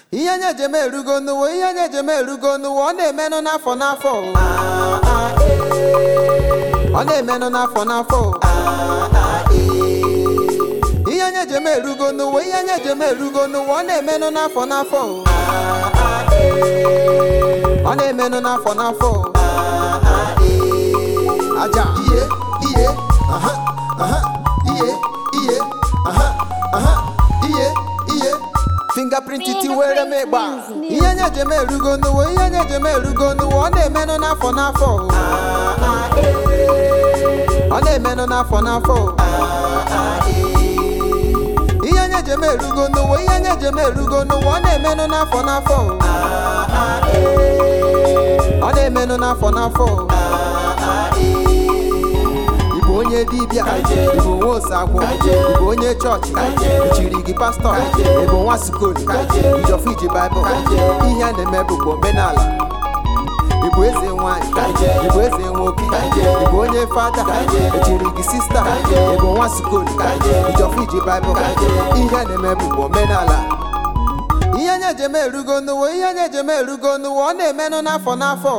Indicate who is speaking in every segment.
Speaker 1: ihe nye jem erugo n'ụwa ihe nye jem erugo n'ụwa ọ na-emenụ n'afọ n'afọ ọ na-emenụ n'afọ n'afọ ihe nye jem erugo n'ụwa ihe nye jem erugo n'ụwa ọ na-emenụ n'afọ n'afọ ọ na-emenụ n'afọ n'afọ aja ihe ihe aha aha ihe ihe aha aha ihe ihe fingerprint tiwere m ịgba ihe nye jem erugo n'ụwa ihe nye jem erugo n'ụwa ọ na-emenụ n'afọ n'afọ ọ na-emenụ n'afọ n'afọ ihe nye jem erugo n'ụwa ihe nye jem erugo n'ụwa ọ na-emenụ n'afọ n'afọ ọ na-emenụ n'afọ n'afọ ịbụ onye dibịa ịbụ nwa osagwụ ịbụ onye chọọchị echiri gị pastọ ịbụ nwa sukolu ijọfụ iji baịbụl ihe a na-eme bụkwa omenala ịbụ eze nwanyị ịbụ eze nwoke ịbụ onye fada echiri gị sista ịbụ nwa sukolu ijọfụ iji baịbụl ihe a na-eme bụkwa omenala ihe nye jem erugo n'ụwa ihe nye jem erugo n'ụwa ọ na-emenụ n'afọ n'afọ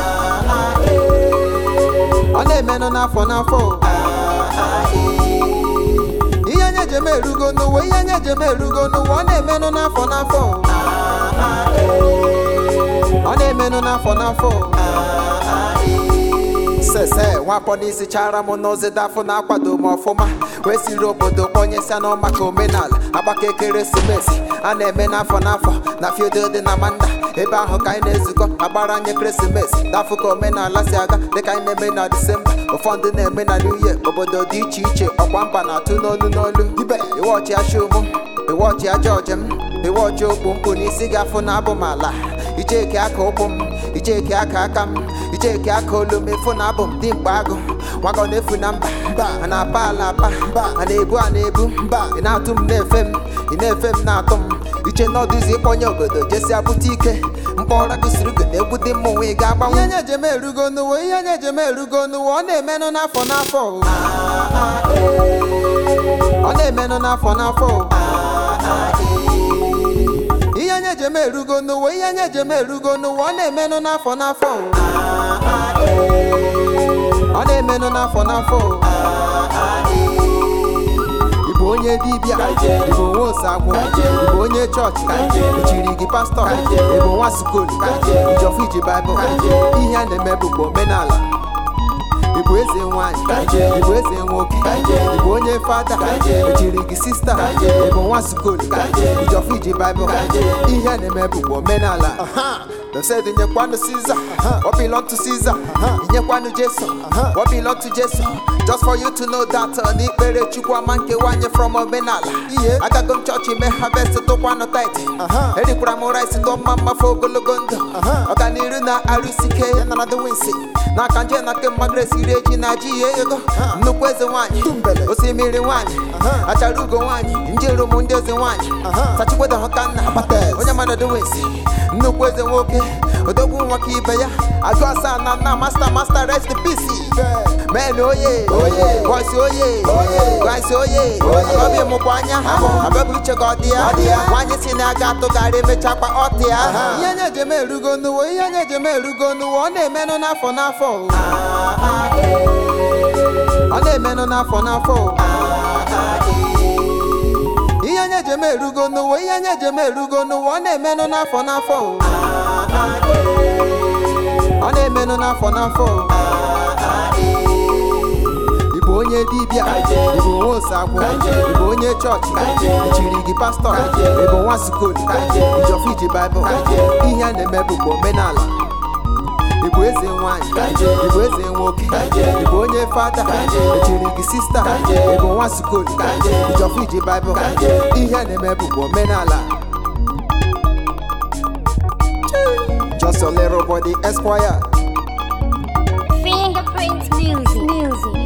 Speaker 1: ọ na-emenụ n'afọ n'afọ ihe nye jem erugo n'ụwa ihe nye jem erugo n'ụwa ọ na-emenụ n'afọ n'afọ ọ na-emenụ n'afọ n'afọ sese nwapọ n'isi chara m n'ozi dafụ na-akwado m ọfụma wee siri obodo kpọnyesịa n'ọma ka omenala agbaka ekeresimesi a na-eme n'afọ n'afọ na fiodo dị na manda ebe ahụ ka anyị na-ezukọ agbara nye ekeresimesi dafụ ka omenala si aga dịka anyị na-eme na disemba ụfọdụ na-eme na new year obodo dị iche iche ọkwa mba na-atụ n'olu n'olu ibe iwọchi ashụmụ iwọchi aja ọjem iwọchi okpu mkpu n'isi gị afụ na abụ m ala icheke aka ụkwụ m icheke aka aka m icheke aka olu m efu na abụ m dị mkpa agụ nwago na-efu na mba a na-apa ala apa a na-ebu a na-ebu ị na-atụ m na-efe m ị na-efe m na-atụ m iche n'ọdụzi ịkpọnye obodo jesi abụta ike mkpọra gụsiri gị na-egwu dị mma onwe ị ga-agbanwe ihe nye jem erugo n'ụwa ihe nye jem erugo n'ụwa ọ na-emenụ n'afọ n'afọ ọ na-emenụ n'afọ n'afọ ihe nye jem erugo n'ụwa ihe nye jem erugo n'ụwa ọ na-emenụ n'afọ n'afọ ọ na-emenụ n'afọ n'afọ ịbụ onye dibịa ịbụ nwa osagwụ ịbụ onye chọọchị echiri gị pastọ ịbụ nwa sukolu ijọfụ iji baịbụl ihe a na-eme bụkwa omenala ịbụ eze nwanyị ịbụ eze nwoke ịbụ onye fada echiri gị sista ịbụ nwa sukolu ijọfụ iji baịbụl ihe a na-eme bụkwa omenala They said nyekwanụ Caesar, what belong to Caesar nyekwanụ Jesu, what belong to Jesu Just for you to know that uh, n'ikpere Chukwu ama nkewanye from omenala agago m chọọchị mee harvest tụkwanụ tit erikwara m rice ndụ mma mmafe ogologo ndụ ọganiru na arụsike ya nara the winsi n'aka nje na nke mmadụ esiri eji na ji ya ego nnukwu eze nwanyị osimiri nwanyị achara ugo nwanyị njiru m ndị eze nwanyị sachikwedo họkanna onye mmadụ the winsi nnukwu eze nwoke odogwu nwa ka ibe ya agụ asaa na nna masta masta rest in peace men oye boys oye guys oye obi mụkwa anya abịabụ uche ka ọ dị ya nwaanyị si na aga atụgharị emechakwa ọtị ya ihe nye jem erugo n'ụwa ihe nye jem erugo n'ụwa ọ na-emenụ n'afọ n'afọ ọ na-emenụ n'afọ n'afọ ihe nye jem erugo n'ụwa ihe nye jem erugo n'ụwa ọ na-emenụ n'afọ n'afọ ọ na-emenụ n'afọ n'afọ ịbụ onye dibịa ịbụ nwa osagwụ ịbụ onye chọọchị echiri gị pastọ ịbụ nwa sukolu ijọfụ iji baịbụl ihe a na-eme bụkwa omenala ịbụ eze nwanyị ịbụ eze nwoke ịbụ onye fada echiri gị sista ịbụ nwa sukolu ijọfụ iji baịbụl ihe a na-eme bụkwa omenala Just a little body esquire
Speaker 2: Fingerprint music. Music.